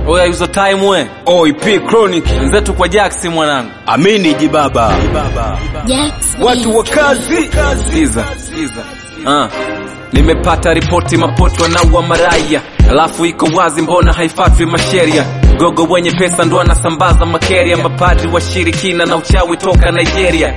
oya hizo time we OIP Chronic wenzetu kwa jaksi mwanangu amini jibaba Jax watu wa kazi sikiza sikiza ah. nimepata ripoti mapoto wanaua maraya alafu iko wazi mbona haifatwi masheria gogo wenye pesa ndo anasambaza makeria mapadri washirikina na uchawi toka nigeria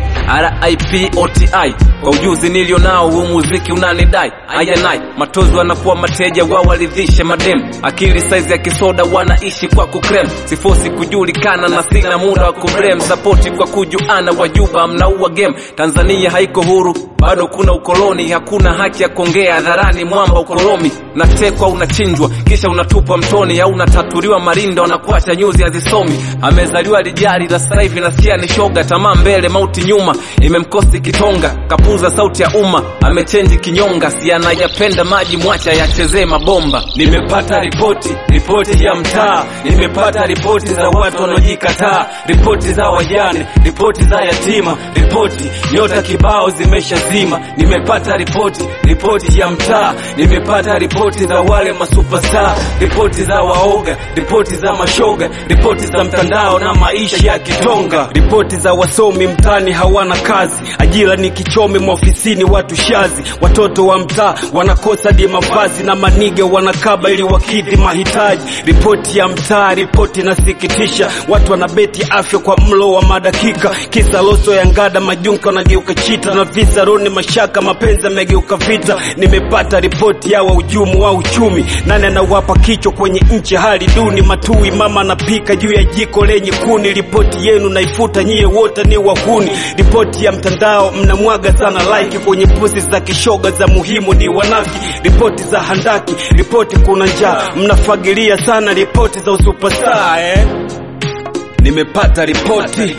rip oti kwa ujuzi nilio nao huu muziki unanidai ayanai matozi wanakuwa mateja wawaridhishe madem akili saizi ya kisoda wanaishi kwa kukrem sifosi kujulikana na sina muda wa kubrem sapoti kwa kujuana wajuba mnaua game tanzania haiko huru bado kuna ukoloni hakuna haki ya kuongea hadharani mwamba ukolomi natekwa unachinjwa kisha unatupwa mtoni au unatatuliwa marinda wanakuacha nyuzi hazisomi amezaliwa lijari la sasa hivi nasikia ni shoga tamaa mbele mauti nyuma imemkosi kitonga kapuza sauti ya umma amechenji kinyonga si anayapenda maji mwacha yachezee mabomba nimepata ripoti ripoti ya mtaa nimepata ripoti za watu wanaojikataa ripoti za wajane ripoti za yatima ripoti nyota kibao zimeshazima nimepata ripoti ripoti ya mtaa nimepata ripoti za wale masupestar ripoti za waoga ripoti za mashoga ripoti za mtandao na maisha ya kitonga ripoti za wasomi mtaani hawana kazi ajira ni kichome maofisini watu shazi watoto wa mtaa wanakosa di mavazi na manige wanakaba ili wakidhi mahitaji ripoti ya mtaa ripoti inasikitisha watu wanabeti afya kwa mlo wa madakika kisa loso ya ngada majunka wanageuka chita na visa roni mashaka mapenzi yamegeuka vita nimepata ripoti ya wahujumu wa uchumi nani anawapa kichwa kwenye nchi hali duni matui mama anapika juu ya jiko lenye kuni ripoti yenu naifuta nyie wote ni wahuni ripoti ya mtandao mnamwaga sana like kwenye posti za kishoga za muhimu ni wanafiki ripoti za handaki ripoti kuna njaa mnafagilia sana ripoti za usupestar eh? nimepata ripoti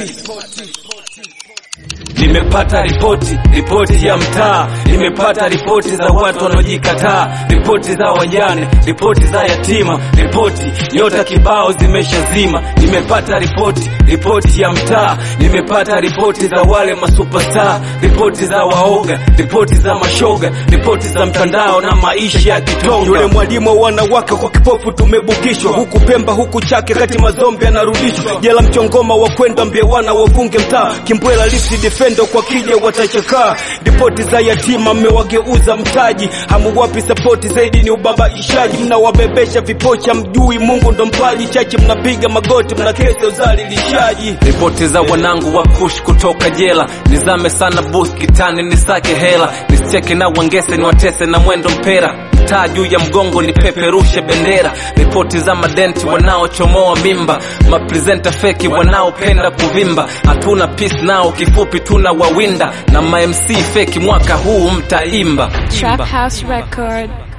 nimepata ripoti ripoti ya mtaa nimepata ripoti za watu wanaojikataa ripoti za wajane ripoti za yatima ripoti nyota kibao zimeshazima nimepata ripoti ripoti ya mtaa nimepata ripoti za wale masupestar ripoti za waoga ripoti za mashoga ripoti za mtandao na maisha ya kitonga yule mwalimu wa wanawake kwa kipofu tumebukishwa huku pemba huku chake kati mazombi anarudishwa jela mchongoma wa kwenda mbiewana wavunge mtaa kimbwela lifti defendo kwa kija watachakaa ripoti za yatima mmewageuza mtaji hamuwapi sapoti zaidi ni ubabaishaji mnawabebesha vipocha mjui mungu ndo mpaji chache mnapiga magoti mnakesa uzalilishaji ripoti za wanangu wa kush kutoka jela nizame sana bus kitani nisake hela nisicheke na wangese niwatese na mwendo mpera taa juu ya mgongo nipeperushe bendera ripoti za madenti wanaochomoa mimba maprezenta feki wanaopenda kuvimba hatuna peace nao kifupi tuna wawinda na mamc feki mwaka huu mtaimba Trap House Record